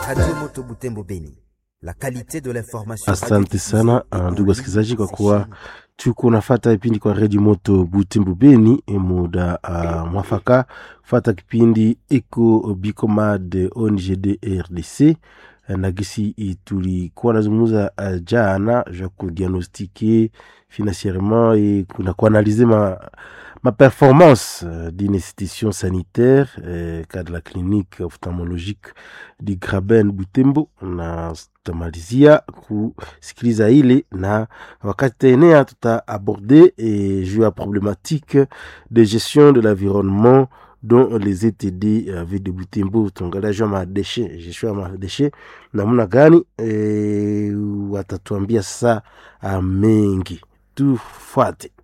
Radio Moto Butembo Beni. La qualité de l'information. Asante sana uh, ndugu wasikilizaji, kwa kuwa tuko nafata kipindi kwa redio moto Butembo Beni, muda uh, mwafaka fata kipindi iko Bicomad ONGD RDC na gisi tulikuwa nazungumza uh, jana ja kudiagnostike financierement et kuna kuanalize ma, ma performance uh, d'une institution sanitaire uh, cas de la clinique ophtalmologique du Graben Butembo, na tutamalizia kusikiliza ile na wakati taenea tutaaborde eh, juu ya problématique de gestion de l'environnement dont les ETD avaient débuté Mbo tuangalia juu ya madeshe gestion ya madeshe namna gani e, watatuambia sasa mengi tufuate